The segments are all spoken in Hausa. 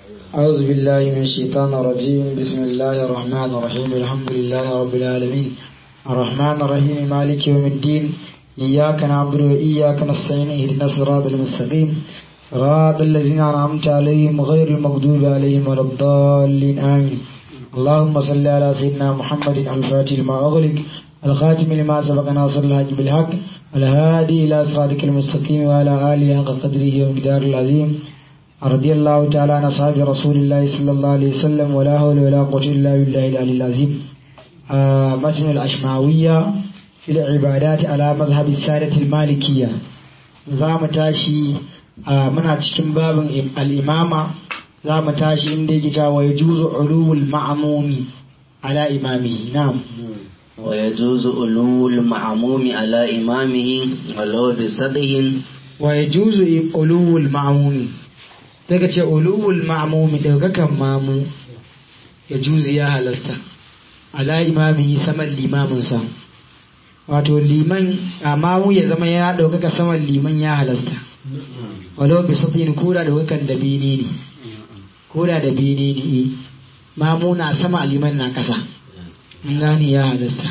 أعوذ بالله من الشيطان الرجيم بسم الله الرحمن الرحيم الحمد لله رب العالمين الرحمن الرحيم مالك يوم الدين إياك نعبد وإياك نستعين اهدنا الصراط المستقيم صراط الذين أنعمت عليهم غير المغضوب عليهم ولا الضالين آمين اللهم صل على سيدنا محمد الفاتح لما أغلق الخاتم لما سبق ناصر الحق بالحق الهادي إلى صراطك المستقيم وعلى آله حق قدره ومقدار العظيم رضي الله تعالى عن أصحاب رسول الله صلى الله عليه وسلم ولا حول ولا قوة إلا بالله العلي العظيم آه متن الأشماوية في العبادات على مذهب السادة المالكية زام تاشي آه من cikin babin al'imama za mu tashi inda yake cewa wa yajuzu ulul ma'mumi ala imami na'am ويجوز ألو المعموم على إمامه ولو بسطه wa yajuzu ulul ma'mumi daga ce ulul ma'mumi daukakan mamu ya juzu ya halasta ala imami saman limaminsa wato liman a mamu ya zama ya daukaka saman liman ya halasta walau bi sufin kura da wakan da bini ne kura da bini ne mamu na sama liman na kasa in gani ya halasta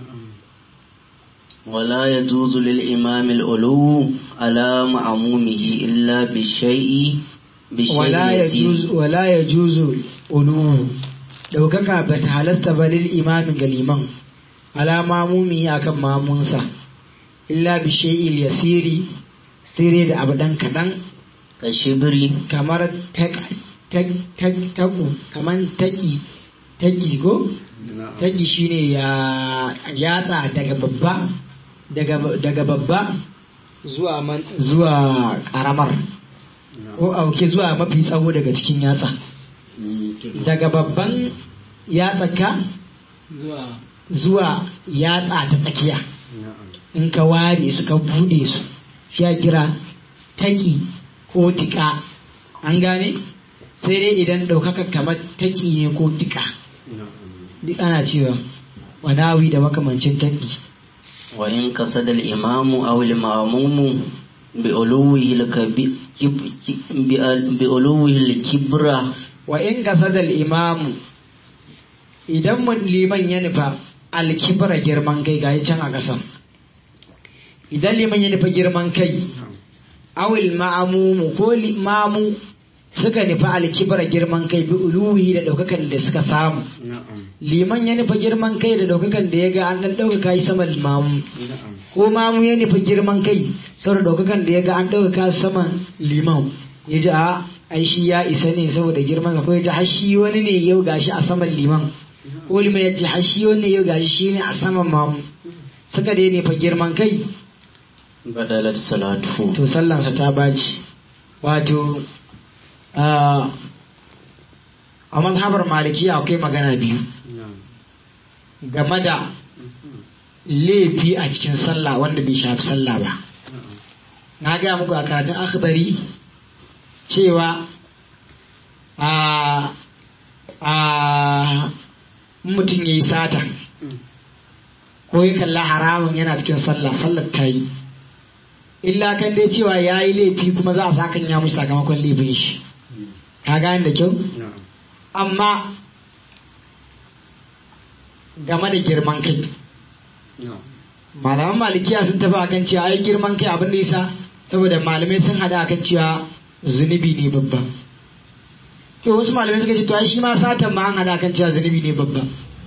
ولا يجوز للإمام الألو على معمومه إلا بالشيء بالشيء wala ya يسير juzu wala ya juzu uluhu daukaka ba ta halasta ba lil imamin ga liman ala mamumi akan mamunsa illa bi shay'il yasiri sire da abu dan kadan كالشبر kamar tak tak tak taku kamar taki taki ko taki shine ya yatsa daga babba daga daga babba zuwa man zuwa karamar ko auke zuwa mafi tsawo daga cikin yatsa daga babban yatsaka zuwa yatsa ta tsakiya in ka ware su ka bude su shi ya kira taki ko tika an gane sai dai idan ɗaukaka kamar taki ne ko tika duk ana cewa wanawi da makamancin taki وإن قصد الإمام أو المأموم بألوه الكبي- كب- بأل- بألوه الكبرى wa in qasadal imamu idan mun liman ya nufa alkibra girman kai ga can a ƙasan idan liman ya nufa girman kai awil ma'amumu ko li- mamu suka nufa alkibra girman kai bi uluhi da ɗaukakan da suka samu liman ya nufa girman kai da ɗaukakan da ya ga an ɗan ɗaukaka shi sama mamu ko mamu ya nufa girman kai saboda ɗaukakan da ya ga an ɗaukaka saman liman ya ji a ai shi ya isa ne saboda girman ka ko ya ji har shi wani ne yau gashi a saman liman ko liman ya ji har shi wani ne yau gashi shi ne a saman mamu suka dai nufa girman kai بدلت صلاته to sallansa ta baci wato a a mazhabar malikiya akwai magana biyu game da laifi a cikin sallah wanda bai shafi sallah ba na gaya muku a karatun akhbari cewa a a mutum ya yi sata ko ya kalla haramun yana cikin sallah sallar ta yi illa kan dai cewa ya yi laifi kuma za a sakan ya mushi sakamakon laifin shi ka gane da kyau amma game da girman kai malaman malikiya sun tafi akan cewa ai girman kai abin da yasa saboda malamai sun hada akan cewa zunubi ne babba to wasu malamai suka ce to ai shi ma satan ma an hada akan cewa zunubi ne babba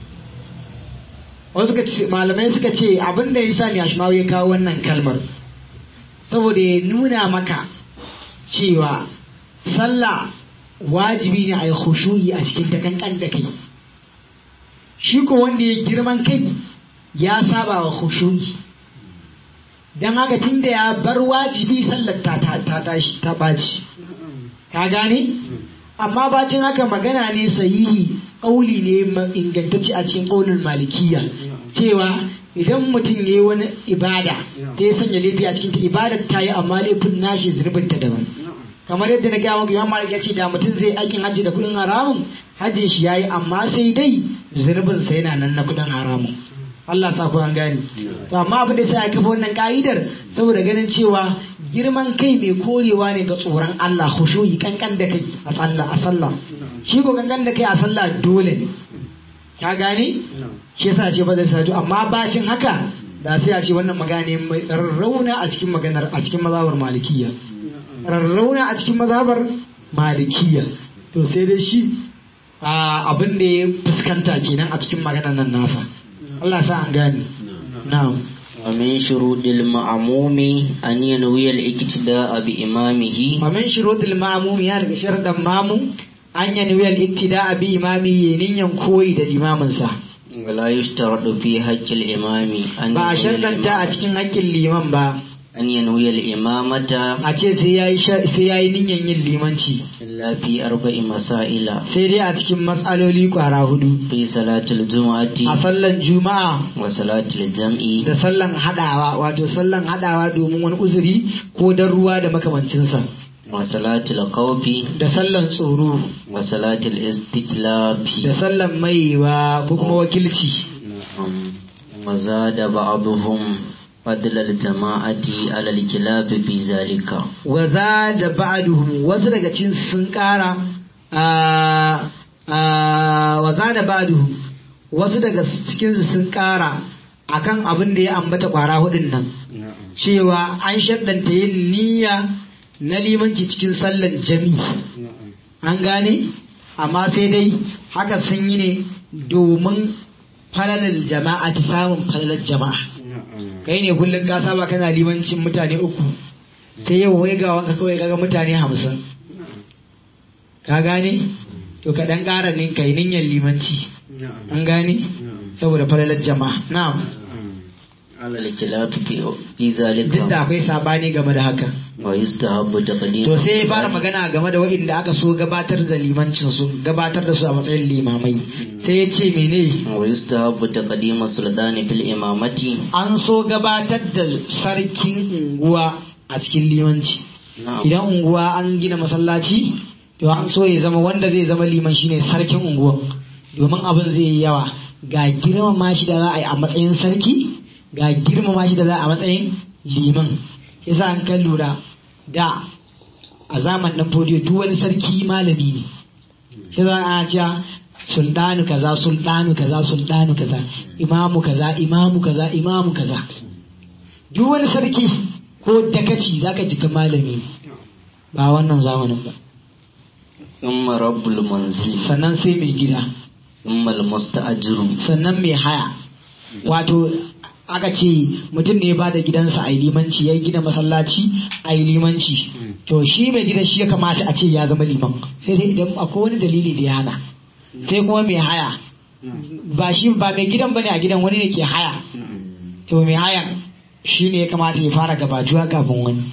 wasu suka ce malamai suka ce abin da yasa ne ashmawi ya kawo wannan kalmar saboda ya nuna maka cewa sallah wajibi ne a yi khushu'i a cikin ta kankan da kai shi ko wanda ya girman kai ya saba wa khushu'i don haka tunda ya bar wajibi sallar ta ta ta tashi ta baci ka gane amma bacin haka magana ne sahihi ƙauli ne ma- ingantacce a cikin ƙaunin malikiya cewa idan mutum ya yi wani ibada ta ya sanya laifi a cikin ta ibadar ta yi amma laifin nashi zurbin ta daban kamar yadda na gaya maka imam malik ya ce da mutum zai aikin hajji da kuɗin haramun hajjin shi yayi amma sai dai zurbin sa yana nan na kuɗin haramun Allah sa ku an gane to amma abin da sai a kafa wannan ka'idar saboda ganin cewa girman kai mai korewa ne ga tsoron Allah khushu'i kankan da kai a sallah a sallah shi ko kankan da kai a sallah dole ne ka gane shi yasa ce ba zai sadu amma bacin haka da sai a ce wannan magana mai rarrauna a cikin maganar a cikin mazhabar malikiyya rarrauna a cikin mazhabar malikiyya to sai dai shi abin da ya fuskanta kenan a cikin maganar nan nasa Allah sa an gane na'am ومن شروط المعموم أن ينوي الاقتداء بإمامه ومن شروط المعموم ya daga sharadan mamu an yanwi al-iktida bi imami yanin koyi da imaminsa ولا يشترط في حق الإمام أن ba a ينوي sharɗanta a الإمامة- cikin hakkin liman ba أن ينوي الإمامة a ce sai yayi sha- sai yayi niyyar yin limanci إلا في أربع مسائل sai dai a cikin matsaloli kwara hudu في صلاة الجمعة a sallan juma'a وصلاة الجمع da sallan hadawa wato sallan hadawa domin wani uzuri ko dan ruwa da makamancinsa وصلاة الخوف da sallan tsoro وصلاة الاستكلاف da sallan maiwa ko kuma wakilci نعم. وزاد بعضهم فضل الجماعة على الكلاب في ذلك waza da ba'duhum wasu daga cikin sun kara a a waza da ba'duhum wasu daga cikin su sun kara akan abin da ya ambata kwara hudun nan cewa an shaddanta yin niyya na limanci cikin sallar jami'i an gane amma sai dai haka sun yi ne domin falalar jama'a ta samun falalar jama'a kai ne kullum ka saba kana limancin mutane uku sai yau wai ga wanka kawai kaga mutane hamsin ka gane to ka dan ƙara ne kai niyyar limanci an gane saboda falalar jama'a na'am على الكلاب في في ذلك duk da akwai sabani game da haka ويستحب تقديم to sai ya fara magana game da waɗanda aka so gabatar da limancin su gabatar da su a matsayin limamai sai ya ce mene ويستحب تقديم السلطان في الإمامة an so gabatar da sarkin unguwa a cikin limanci نعم idan unguwa an gina masallaci to an so ya zama wanda zai zama liman shine sarkin unguwa domin abin zai yi yawa ga girmama shi da za a yi a matsayin sarki ga girmama shi da za a matsayin liman yasa an kan lura da a zaman nan fodiyo duk wani sarki malami ne shi za a cewa sultanu kaza sultanu kaza sultanu kaza imamu kaza imamu kaza imamu kaza duk wani sarki ko dakaci zaka jika malami ne ba wannan zamanin ba ثم رب المنزل sannan sai mai gida ثم المستأجر sannan mai haya wato aka ce mutum ne ya bada gidansa a yi limanci ya yi gina masallaci a yi limanci to shi mai gidan shi ya kamata a ce ya zama liman sai dai idan akwai wani dalili da ya hana sai kuma mai haya ba shi ba mai gidan bane a gidan wani ne ke haya to mai hayan shi ne ya kamata ya fara gabatuwa kafin wani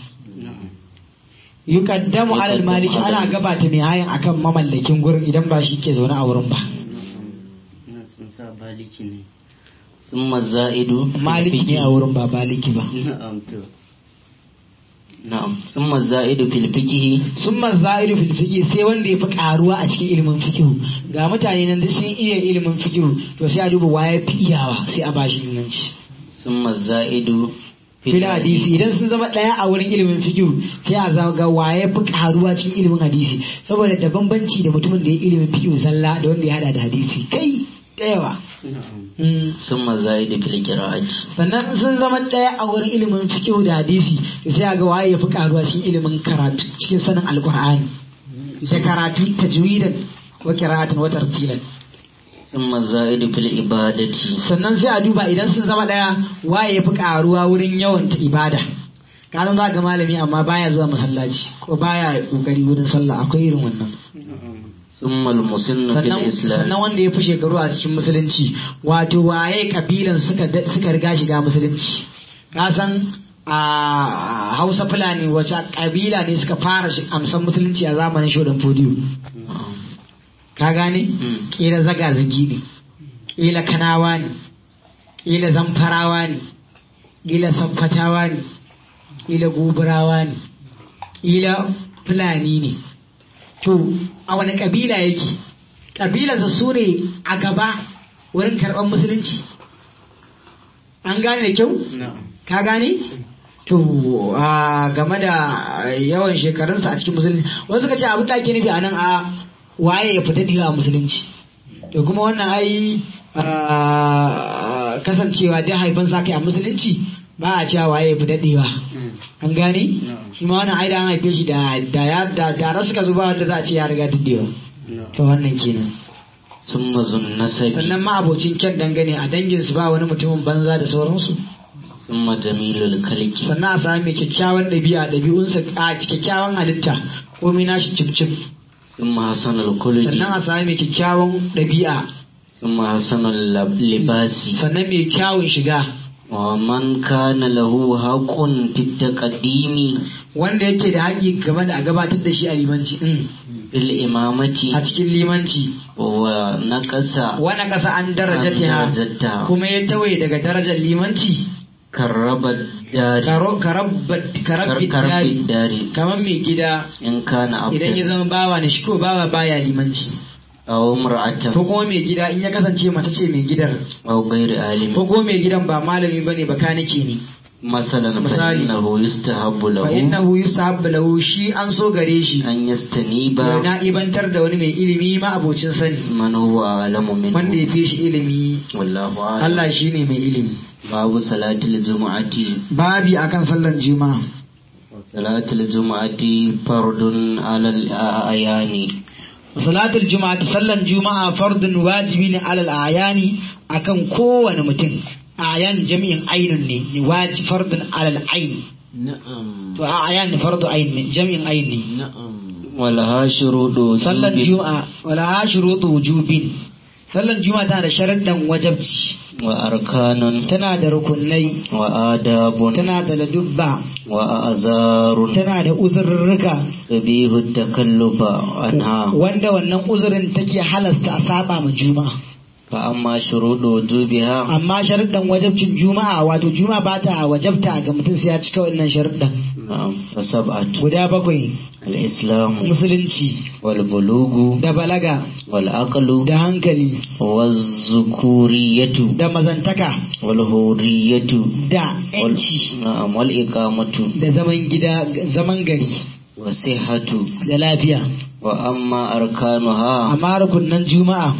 yukaddamu alal maliki ana gabata mai hayan akan mamallakin gurin idan ba shi ke zaune a wurin ba ثم الزائد في maliki ne الفقه. a wurin ba baliki ba نعم ثم الزائد في الفقه sun mazairu fil fiqh sai wanda ya fi karuwa a cikin ilimin fikihu ga mutane nan duk sun iya ilimin fikihu to sai a duba waye fi iyawa sai a bashi limanci ثم الزائد في fil hadisi idan sun zama daya a wurin ilimin fikihu sai a zama ga waye fi karuwa cikin ilimin hadisi saboda da bambanci da mutumin da ya ilimin fikihu zalla da wanda ya hada da hadisi kai da yawa Mm. ثم الزائد في القراءة sannan sun zama ɗaya a wurin ilimin fiqh da hadisi to sai a ga waye ya fi karuwa cikin ilimin karatu cikin sanin alqur'ani da karatu tajwidan wa qira'atan wa tartilan ثم الزائد في العبادة sannan sai a duba idan sun zama ɗaya waye ya fi karuwa wurin yawan ta ibada kanan za ga malami amma baya zuwa masallaci ko baya kokari wurin sallah akwai irin wannan ثم المسن في sannan الإسلام sannan wanda ya fi shekaru a cikin musulunci wato waye kabilan suka da- suka riga shiga musulunci ka san a hausa fulani wace kabila ne suka fara shi amsan musulunci a zamanin shodan fodiyo ka gane Mm. kila zaga zagi ne kila kanawa ne kila zamfarawa ne kila samfatawa ne kila goburawa ne kila fulani ne to a wani kabila yake kabilarsa su ne a gaba wurin karɓar musulunci an gane da kyau ka gane to a game da yawan shekarunsa a cikin musulunci wasu suka ce abin da ake nufi a nan a waye ya fita diga a musulunci to kuma wannan ai a, kasancewa dai haifan sa kai a musulunci ba a cewa waye ya fita diga an gane shi ma wannan ai da an haife shi da da ya da da rasu ka zuba wanda za a ce ya riga diddewa to wannan kenan ثم ذو النسب sannan ma abocin kyan dangane a danginsu ba wani mutumin banza da sauransu ثم جميل الكلك sannan a sami mai kyakkyawan ɗabi'a ɗabi'unsa a kyakkyawan halitta komai nashi cif cif ثم حسن الخلق sannan a sami mai kyakkyawan ɗabi'a ثم حسن اللباس sannan mai kyawun shiga ومن كان له حق في التقديم wanda yake da haƙi game da a gabatar da shi a limanci mm. في الإمامة a cikin limanci ونقص wani ƙasa an darajata درجتها kuma ya tawaye daga darajar limanci كرب الدار karo karabbat karabbi كرب dari الدار kamar mai gida إن كان idan ya عبدا zama bawa ne shi ko bawa baya limanci أو امرأة ko kuma mai gida in ya kasance mace ce mai gidan أو غير عالم ko kuma mai gidan ba malami bane ba kanike ne مثلا مثالي. فإنه يستحب fa له innahu yusahabbu lahu shi an so gare shi أن يستنيب ya na ibantar da wani mai ilimi ma abocin sani من هو أعلم wanda ya منه fi shi ilimi والله أعلم Allah shine mai ilimi باب صلاة الجمعة babi akan sallan juma'a صلاة الجمعة فرض على الأعيان salatul juma'a sallan juma'a fardun wajibi ne alal ayani akan kowane mutum ayan jami'in ainun ne waji fardun alal ayn نعم to ayan fardu ayn ne jami'in ayn ne نعم ولها شروط sallan وجوب juma'a wala shurutu wujubin sallan juma'a tana da sharaddan wajabci وأركان tana da rukunai وآداب tana da ladubba وأعذار tana da uzurruka تبيه التكلف عنها wanda wannan uzurin take halasta a saba ma juma'a فأما شروط وجوبها amma sharuɗan wajabcin juma'a wato juma'a ba ta wajabta ga mutum sai ya cika wannan sharuɗan نعم فسبعة guda bakwai الإسلام musulunci والبلوغ da balaga والعقل da hankali والذكورية da mazantaka والهورية da وال... yanci نعم والإقامة da zaman gida zaman gari والصحة da lafiya وأما أركانها amma rukunan juma'a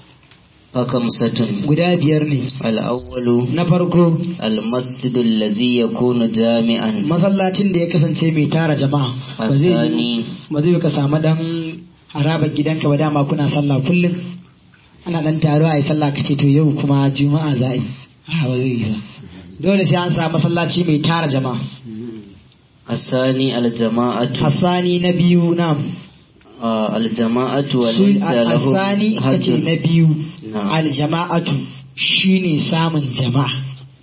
فخمسة guda biyar ne الأول na farko المسجد الذي يكون جامعا masallacin da ya kasance mai tara jama'a ba zai الثاني ba zai ka samu dan harabar gidanka ba dama kuna sallah kullum ana dan taro a yi sallah ka ce to yau kuma juma'a za a yi a ba zai yi ba dole sai an samu masallaci mai tara jama'a الثاني الجماعة asani na biyu na آه الجماعة su وليس لهم asani kace حج na biyu نعم. aljama'atu shine samun jama'a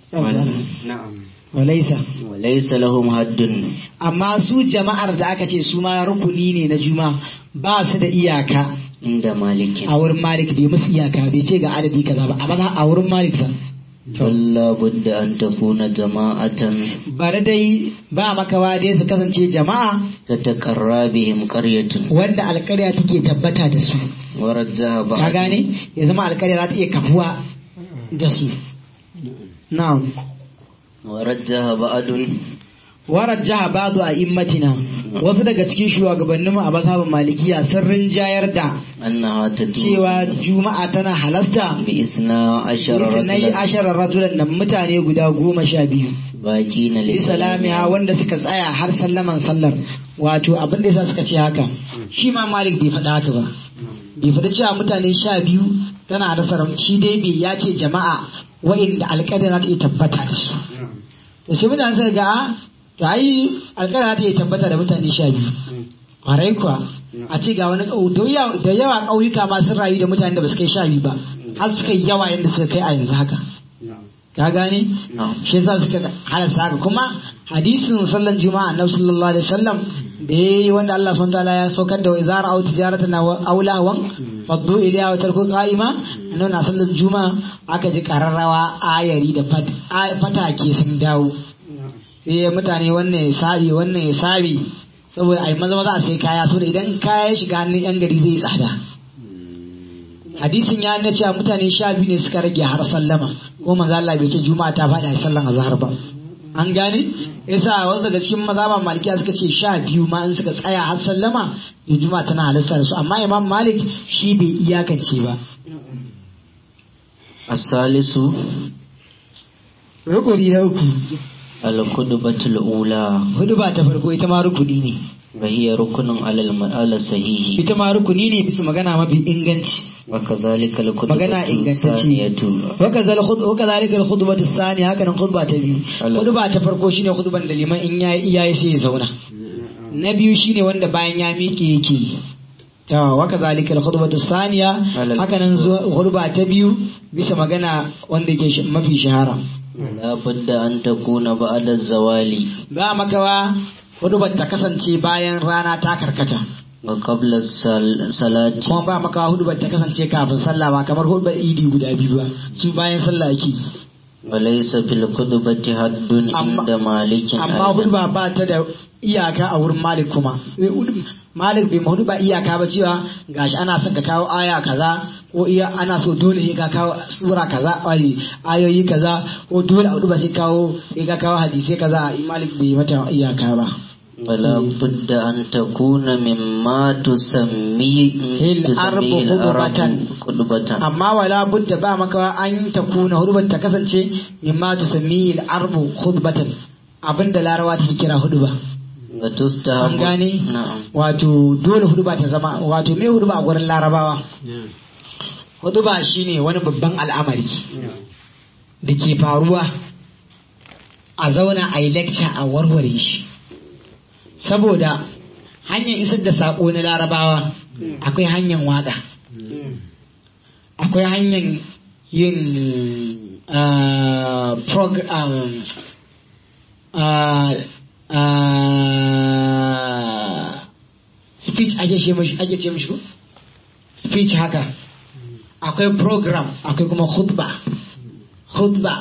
نعم walaisa وليس لهم حد amma su jama'ar da aka ce su ma rukuni ne na juma'a ba su da iyaka عند مالك a wurin malik bai musu iyaka bai ce ga adadi kaza ba amma a wurin malik fa بل لا بد أن تكون جماعة bari dai ba makawa dai su kasance jama'a تتقرى بهم قرية wanda alkarya take tabbata da su ورجها ka بعض gane ya zama alkarya za ta iya kafuwa da su na'am ورجها بعض warajjaha ba'du a immatina wasu daga cikin shugabanninmu a masabin malikiya sun rinjayar da أنها تجوز cewa juma'a tana halasta بإثنى عشر Isnai رجلا asharar rajulan nan mutane guda goma sha biyu. باقين Islamiya لسلامها wanda suka tsaya har sallaman sallar. Wato abin da yasa suka ce haka. Shi ma Malik bai faɗa haka ba. Bai faɗi cewa mutane sha biyu tana da saram shi dai bai ya ce jama'a wa'inda alƙadar za ta iya tabbata da su. Da sai mutane suka ga a to ai alƙadar za ta iya tabbata da mutane sha biyu. Kwarai kuwa a ce ga wani ƙau da yawa da yawa ƙauyuka ma sun rayu da mutanen da ba su kai sha biyu ba. Har suka yi yawa yadda suka kai a yanzu haka. ka gane نعم shi yasa suka halasta haka kuma hadisin sallan juma'a annabi sallallahu alaihi wasallam da yayi wanda Allah subhanahu wataala ya saukar da izara au tijaratan aw lawan faddu ilayha wa tarku qa'ima annabi na sallan juma'a aka ji kararrawa ayari da fat- a- fatake sun dawo sai mutane wannan ya sabi wannan ya sabi saboda ai maza maza a sai kaya so da idan kaya ya shiga hannun yan gari zai tsada hadisin ya nuna cewa mutane sha biyu ne suka rage har sallama ko manzo Allah bai ce juma'a ta faɗi a sallan azhar ba an gane yasa wasu daga cikin mazaba malikiya suka ce sha biyu ma in suka tsaya har sallama to juma'a tana halatta da su amma imam malik shi bai iyakance ba الثالث rukuni na uku الخطبة الأولى hudu ba ta farko ita ma rukuni ne وهي ركن على الم- على الصحيح ita ma rukuni ne bisa magana mafi inganci وكذلك magana الخطبة ingantacce الثانية waka zalika al-khutbatu sani haka nan khutba ta biyu Allah. khutba ta farko shine khutban da liman in yayi iyaye sai ya zauna na biyu shine wanda bayan ya miƙe yake to waka zalika al-khutbatu saniya Allah. haka nan zuwa khutba ta biyu bisa magana wanda yake shi- mafi shahara لا بد أن تكون بعد الزوال ba makawa khutbar ta kasance bayan rana ta karkata وقبل الصلاة kuma ba makawa hudubar ta kasance kafin sallah ba kamar hudubar idi guda biyu ba su bayan sallah yake وليس في الخطبة حد أما- عند مالك amma أيضا. hudba ba ta da iyaka a wurin malik kuma malik bai ma hudba iyaka ba cewa gashi ana son ka kawo aya kaza ko iya ana so dole sai ka kawo sura kaza ai ayoyi kaza ko dole a hudba sai kawo sai ka kawo hadisi kaza malik bai mata iyaka ba ولا بد أن تكون مما تسمي الأرب تسميه خطبة. العرب خطبة amma wala budda ba maka an ta kuna hudbar ta kasance mimma tusammi al-arbu khutbatan abinda larawa take kira hudba وتستحب an gane نعم wato dole huduba ta zama wato me huduba a gurin larabawa huduba shine wani babban al'amari da ke faruwa a zauna a yi lecture a warware shi saboda hanyar isar da saƙo na larabawa akwai hanyar waƙa akwai hanyar yin ah, program ah, ah, speech ake ce mashi ake ce mashi ko speech haka akwai program akwai kuma khutba khutba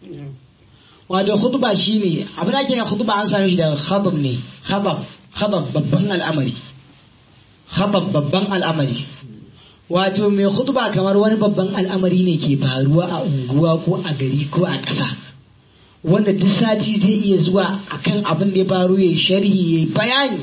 wato khutba shine abin da ake na khutba an same shi daga khabab ne khabab khabab babban al'amari khabab babban al'amari wato mai khutba kamar wani babban al'amari ne ke faruwa a unguwa ko a gari ko a ƙasa wanda duk sati zai iya zuwa akan abin da ya faru ya sharhi ya bayani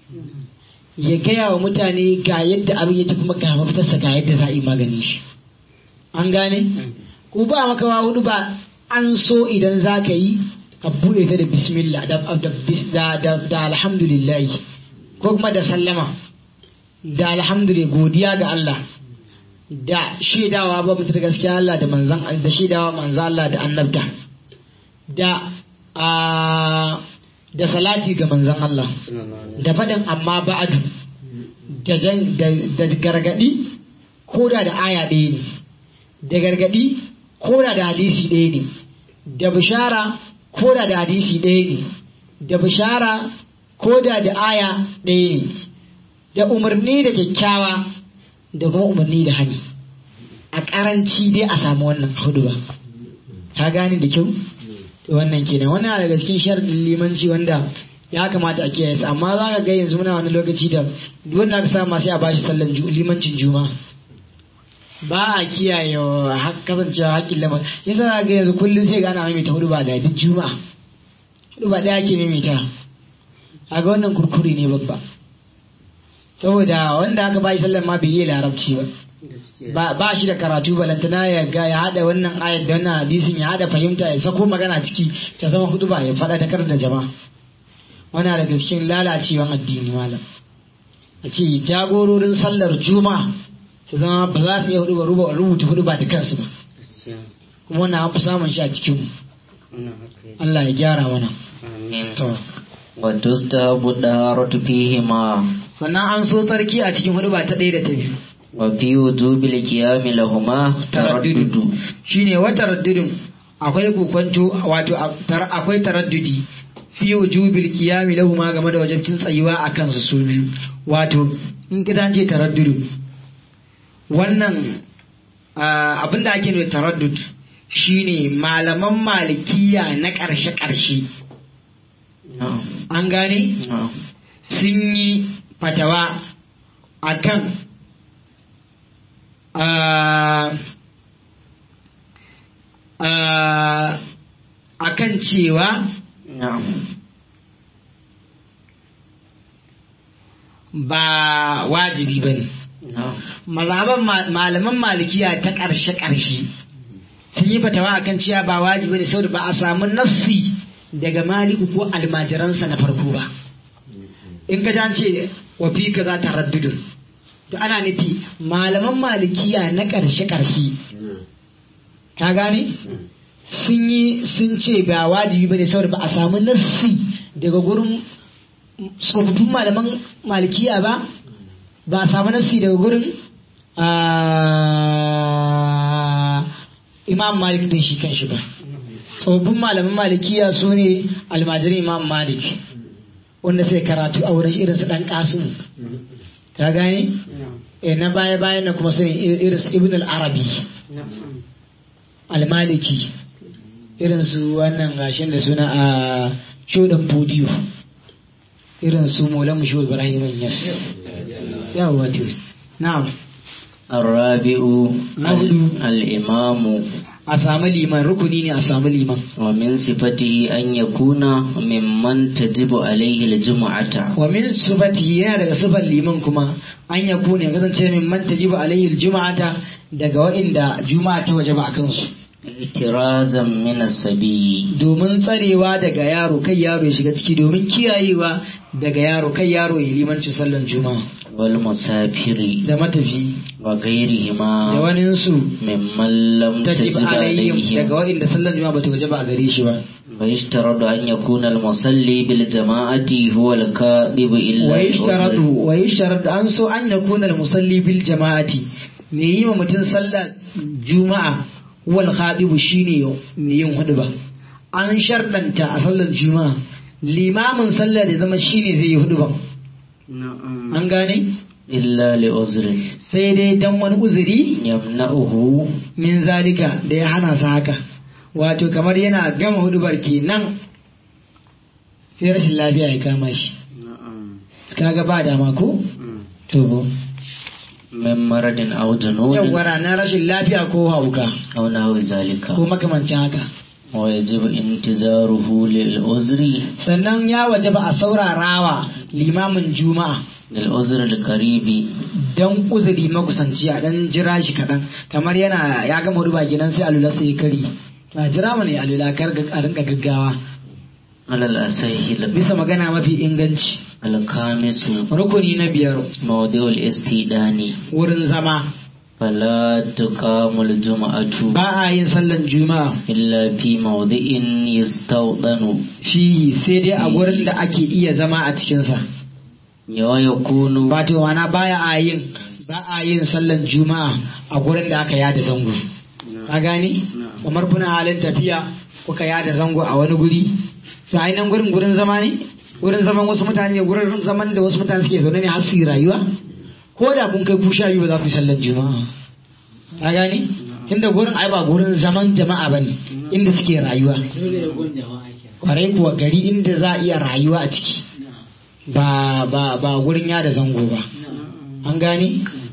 ya gaya wa mutane ga yadda abin yake kuma ga mafitarsa ga yadda za a yi magani shi an gane ku ba makawa hudu ba an so idan za ka yi ka buɗe ta da bismillah da, da, da, da, da alhamdulillah ko kuma da sallama da alhamdulillah godiya ga Allah da shaidawa ba mutu da gaskiya Allah da manzan da shaidawa manzan Allah da annabta da a da salati ga manzan Allah da faɗin amma ba'adu da jan da, da gargadi ko da da aya ɗaya ne da gargadi ko da da hadisi ɗaya ne da bishara ko da da hadisi ɗaya ne da bishara ko da da aya ɗaya ne da umarni da kyakkyawa da kuma umarni da hani a ƙaranci dai a samu wannan hudu ba ka gane da kyau to wannan kenan wannan daga cikin sharɗin limanci wanda ya kamata a kiyaye su amma za ka ga yanzu muna wani lokaci da duk wanda aka samu sai a bashi sallan ju- limancin juma'a ba a kiyaye wa hak- kasancewa haƙƙin lamar yasa za ga yanzu kullum sai ga ana maimaita hudu ba da duk juma'a hudu ba ɗaya ke maimaita a ga wannan kurkuri ne babba saboda wanda aka bashi sallan ma bai yi larabci ba ba ba shi da karatu balantana ya ga ya hada wannan ayat da wannan hadisin ya hada fahimta ya sako magana ciki ta zama hudu ba ya faɗa da da jama'a wannan daga cikin lalacewan addini malam a ce jagororin sallar juma'a su zama ba za su iya hudu ba ruba- rubuta hudu ba da kansu ba kuma wannan an fi samun shi a cikin mu. Allah ya gyara mana to وتستحب الطهارة فيهما sannan an so tsarki a cikin hudu ba ta ɗaya da ta biyu وفي وجوب القيام لهما تردد shine wa taraddudin akwai kokwanto wato a- tar- akwai taraddudi fi wujubil qiyami lahu ma game da wajibcin tsayuwa a kansu su biyu wato in kidan ce taraddudu wannan ah, abinda ake nufi taraddud shine malaman malikiya na ƙarshe ƙarshe نعم an gane نعم sun yi fatawa akan a kan cewa na'am ba wajibi ba ne na'am mazhaban ma- malaman malikiya ta ƙarshe-ƙarshe sun yi fatawa akan cewa ba wajibi ne saboda ba a samu nassi daga maliku ko almajiransa na farko ba in ka ji an ce wa fi ka za ta raddudun to ana nufi malaman malikiya na ƙarshe-ƙarshe ka gane sun yi sun ce ba wajibi ba ne saboda ba a samu nassi daga gurin tsofaffin malaman malikiya ba ba a samu nassi daga gurin ah, imam malik din shi kan shi ba tsofaffin malaman malikiya su ne almajirin imam malik wanda sai karatu a wurin irin su dan kasu ka gane eh na baya bayan na kuma su ne irin su ibn al-arabi al-maliki irin su wannan gashin da suna a shodan podiyo irin su molan mu shehu ibrahim yas yawa wato na'am الرابع نعم. الإمام a samu liman rukuni ne a samu liman ومن صفته أن يكون ممن تجب عليه الجمعة wa min sifati yana daga sifar liman kuma an ya kone kasance min man tajibu alaihi aljum'ata daga wa'inda juma'a ta waje ba a kansu احترازا من السبي domin tsarewa daga yaro kai yaro ya shiga ciki domin kiyayewa daga yaro kai yaro ya limanci sallan juma'a والمسافر da matafi da وغيرهما waninsu ممن لم tajib تجب alaihim daga عليهم wa'inda sallan juma'a bata waje ba a gare shi ba ويشترط أن يكون المصلي بالجماعة هو الكاذب إلا wa بأذر. yishtaratu wa yishtaratu an so an yakuna al-musalli bil jama'ati me yi wa mutum sallar juma'a wal khadibu shine me yin hudu ba an shardanta a sallar juma'a limamin sallar da zama shine zai yi hudu ba an gane إلا لعذر sai dai dan wani uzuri يمنعه min zalika da ya hana su haka wato kamar yana gama hudubar kenan sai rashin lafiya ya kama shi kaga ba dama ko to من مرض أو جنون yawwa na rashin lafiya ko hauka أو نحو ذلك ko makamancin haka ويجب انتظاره للعذر sannan ya waje ba a saurarawa limamin juma'a للعذر القريب dan uzuri makusanci a dan jira shi kaɗan kamar yana ya gama ruba gidan sai alula sai ya kari ba jira mana ya alula kar ga- a rinka gaggawa على الأصح bisa magana mafi inganci الخامس rukuni na biyar موضع الاستئذان wurin zama فلا تقام الجمعة ba a yin sallan juma'a إلا في موضع يستوطن shi sai dai a gurin da ake iya zama a cikinsa ويكون wato wana baya a yin ba a yin sallan juma'a a gurin da aka yada zango ka gani kamar kuna halin tafiya kuka yada zango a wani guri to a nan gurin gurin zama ne gurin zaman wasu mutane ne gurin zaman da wasu mutane suke zaune ne har su yi rayuwa ko da kun kai ku sha biyu ba za ku yi sallan juma'a ka gani inda gurin ai ba gurin zaman jama'a bane inda suke rayuwa kwarai kuwa gari inda za a iya rayuwa a ciki ba ba ba gurin yada zango ba an gane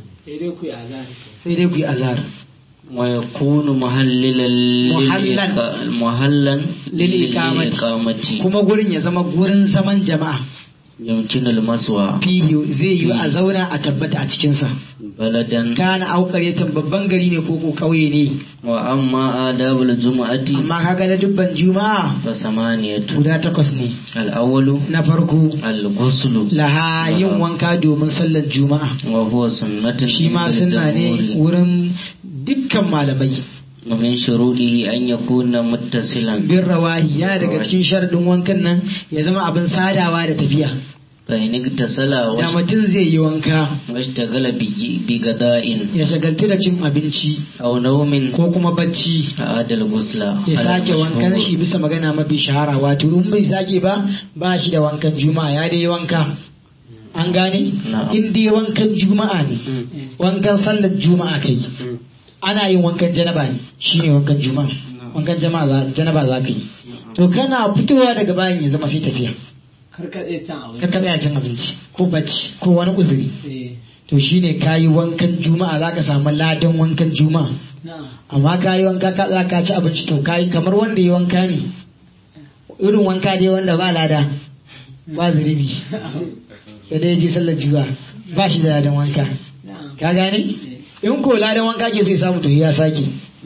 sai dai ku yi azar ويكون محللا محلاً. للإقا- محلا للإقامة. للإقامة kuma gurin ya zama gurin zaman jama'a يمكن المسوى fihi zai yi a zauna a tabbata a cikinsa بلدا kana auƙaryatan babban gari ne ko ko ƙauye ne وأما آداب الجمعة amma kaga na dubban juma'a فثمانية guda takwas ne الأول na farko الغسل laha yin wanka domin sallar juma'a وهو سنة shi ma عند suna ne الجمهور. wurin dukkan malamai ومن شروطه أن يكون متصلا bin rawahi yana daga cikin sharadin wankan nan ya zama abin sadawa da tafiya فإن اغتسل da واش- mutum zai yi wanka واشتغل بي- بغداء ya shagaltu da cin abinci أو نوم ko kuma bacci أعاد الغسل ya على sake wankan shi المشهور. bisa magana mafi shahara wato in bai sake ba ba shi da wankan juma'a ya dai wanka an gane Na'am. in dai wankan juma'a ne wankan sallar juma'a kai ana yin wankan janaba ne shine wankan juma'a wankan jama'a za- janaba za ka yi to kana fitowa daga bayan ya zama sai tafiya karkaɗe can abin ka ka tsaya cin abinci ko bacci ko wani uzuri to shine kayi wankan juma'a zaka samu ladan wankan juma'a amma kayi wanka ka za ka ci abinci to kayi kamar wanda ya wanka ne irin wanka dai wanda ba lada ba zunubi sai dai je sallar juma'a ba shi da ladan wanka ka gane in ko ladan wanka ke so ya samu to ya sake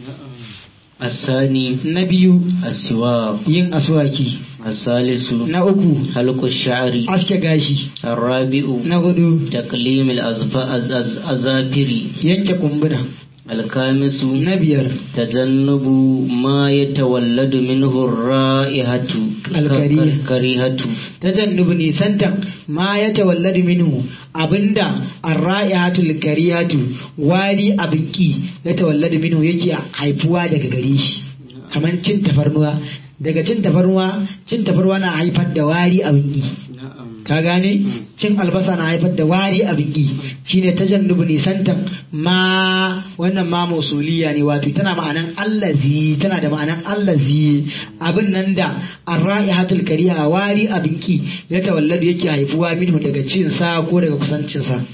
الثاني na biyu السواق yin aswaki الثالث na uku حلق الشعر aske gashi الرابع na hudu تقليم الأظافر yanke kumbura الخامس na biyar تجنب ما يتولد منه الرائحة الكريهة. الكريهة tajannubu nisantan ma ya tawalladu minhu abinda arra'ihatul karihatu wari abinki ya tawalladu minhu yake haifuwa daga gare shi kamar cin tafarnuwa daga cin tafarnuwa cin tafarnuwa na haifar da wari abinki ka gane cin albasa na haifar da wari abinki shine tajannubu nisantan ma wannan ma mausuliya ne wato tana ma'anan allazi tana da ma'anan allazi abin nan da arra'ihatul kariha wari abinki ya tawalladu yake haifuwa minhu daga cin sa ko daga kusancin sa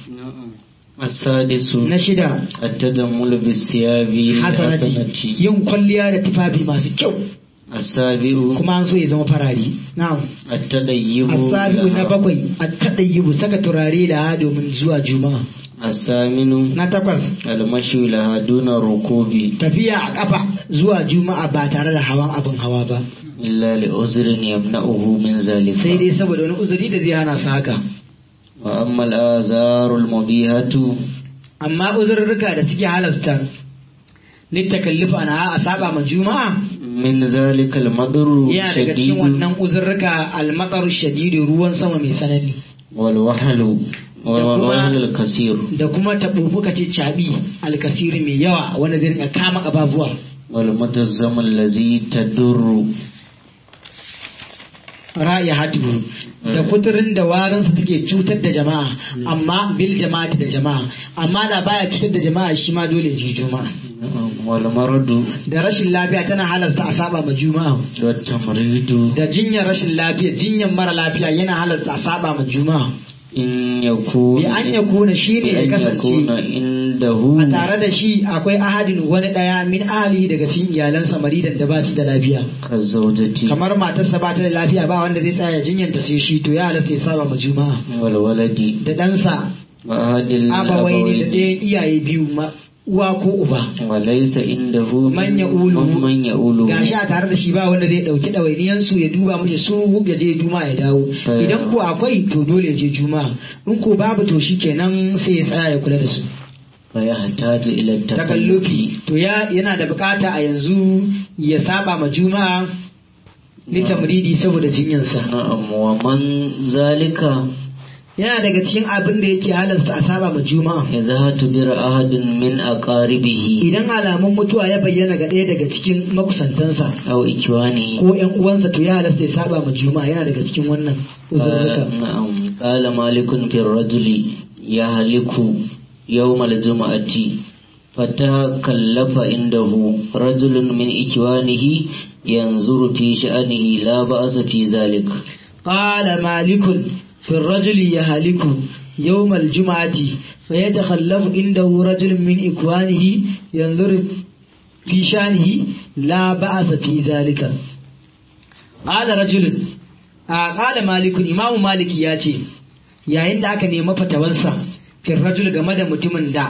السادس na shida التجمل بالثياب hasanati الحسنة yin kwalliya da tufafi masu kyau السابع kuma an so ya zama farari na'am التديب asabi'u na لها. bakwai at-tadayyibu saka turare da domin zuwa juma'a الثامن na takwas المشي لها دون الركوب tafiya a kafa zuwa juma'a ba tare da hawan abin hawa ba إلا لعذر يمنعه من ذلك sai dai saboda wani uzuri da zai hana su haka وأما الآثار المبيهة amma uzurruka da suke halasta littakallifa ana a saba ma juma'a من ذلك المطر yana daga cikin شديد wannan uzurruka almatar shadidu ruwan sama mai tsanani والوهل والوهل الكثير da kuma taɓuɓɓuka ce caɓi alkasiri mai yawa wanda zai rinka kama ƙababuwa والمتزم الذي تدر ra'ayi hadu da kuturin da warinsa take cutar da jama'a amma bil jama'ati da jama'a amma da baya cutar da jama'a shi ma dole ji juma'a والمرض da rashin lafiya tana halasta a saba ma juma'a والتمريض da jinyar rashin lafiya jinyar mara lafiya yana halasta a saba ma juma'a إن يكون bi an ya kuna shi ne ya بأن kasance يكون عنده a tare da shi akwai ahadin wani daya min ahali daga cikin iyalansa maridan da ba shi da lafiya كالزوجة kamar matarsa ba ta da lafiya ba wanda zai tsaya jinyanta sai shi to ya halasta ya saba ma juma'a والولد da ɗansa وأحد abawai ne da الأبوين ɗayan iyaye biyu ma uwa ko uba وليس عنده Man ya'ulu. من يؤول gashi a tare da shi ba wanda zai ɗauki ɗawainiyansu ya duba mashi su ya je juma ya dawo Eh. idan ko akwai to dole ya je juma in ko babu to shi kenan sai ya tsaya ya kula da su فيحتاج إلى التكلف takallufi to ya yana da bukata a yanzu ya saba ma juma'a litamridi saboda jinyansa نعم ومن ذلك yana daga cikin abin da yake halasta a saba ma juma'a إذا تدر أحد من أقاربه idan alamun mutuwa ya bayyana ga ɗaya daga cikin makusantansa أو إخوانه ko ƴan uwansa to ya halasta ya saba ma juma'a yana daga cikin wannan uzurruka قال نعم قال مالك في الرجل يهلك يوم الجمعة فتكلف عنده رجل من إخوانه ينظر في شأنه لا بأس في ذلك qala malikun fi rajuli yahliku yawm al-jum'ati fayatakhallafu indahu rajulun min ikwanihi yanzuru fi shanihi la ba'sa fi zalika qala rajulun a qala malikun imamu maliki ya ce yayin da aka nemi fatawansa fi rajul game da mutumin da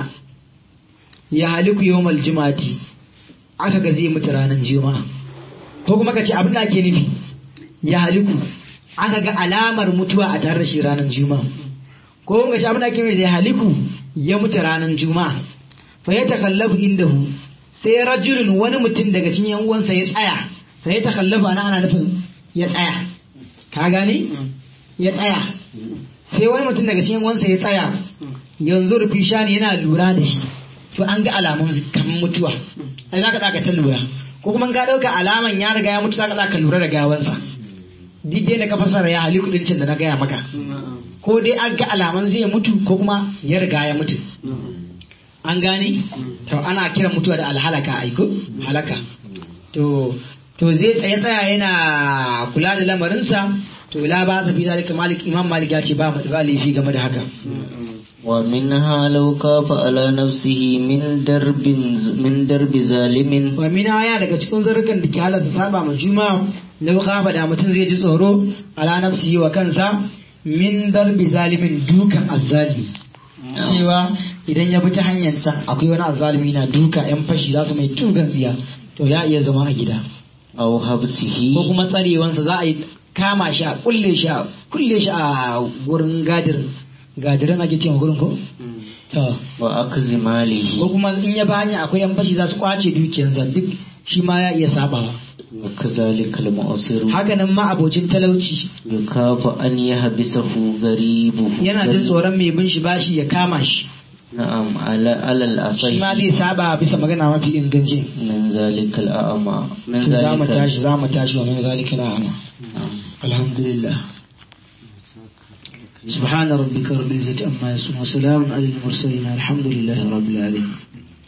ya haliku yawmal juma'ati aka ga zai mutu ranar juma'a ko kuma ka ce abin da ake nufi ya haliku aka ga alamar mutuwa a tare da shi ranar juma'a ko kuma ka ce abin da ake nufi ya haliku ya mutu ranar juma'a fa ya takallafu indahu sai rajulun wani mutum daga cikin yan uwansa ya tsaya fa ya takallafu ana ana nufin ya tsaya ka gane ya tsaya sai wani mutum daga cikin wansa ya tsaya yanzu rufi shani yana lura da shi to an ga alamun kamar mutuwa ai zaka tsaka ta lura ko kuma ka dauka alaman ya riga ya mutu zaka tsaka lura da gawansa duk dai da ka fasara ya hali kudin da na gaya maka ko dai an ga alaman zai mutu ko kuma ya riga ya mutu an gane to ana kiran mutuwa da alhalaka aiko halaka to to zai tsaye tsaya yana kula da lamarinsa to la ba sa fi zalika malik imam malik ya ce ba mu da laifi game da haka ومنها لو كاف على نفسه من درب من درب ظالم wa min aya daga cikin zarrukan da ke halasta saba ma juma lau kafa da mutum zai ji tsoro ala nafsihi wa kansa min darbi zalimin dukan azzalimi cewa idan ya bi ta hanyar can akwai wani azzalimi na duka yan fashi za su mai tugan tsiya to ya iya zama a gida أو حبسه ko kuma tsarewansa za a yi kama shi a kulle shi a kulle shi a gurin gadirin gadirin ake cewa gurin ko to وأخذ ko ماله kuma in ya bani akwai yan fashi za su kwace dukiyarsa duk shi ma ya iya sabawa وكذلك المؤسر hakanan ma abocin talauci يخاف أن يحبسه غريبه yana jin tsoron mai bin shi bashi ya kama shi نعم على على shi ma الأصح zai saba bisa magana mafi inganci من ذلك الأعمى من to za mu ذلك tashi za mu tashi wa min zalika na ama نعم. alhamdulillah سبحان ربك رب العزة أما يصفون وسلام على المرسلين الحمد لله رب العالمين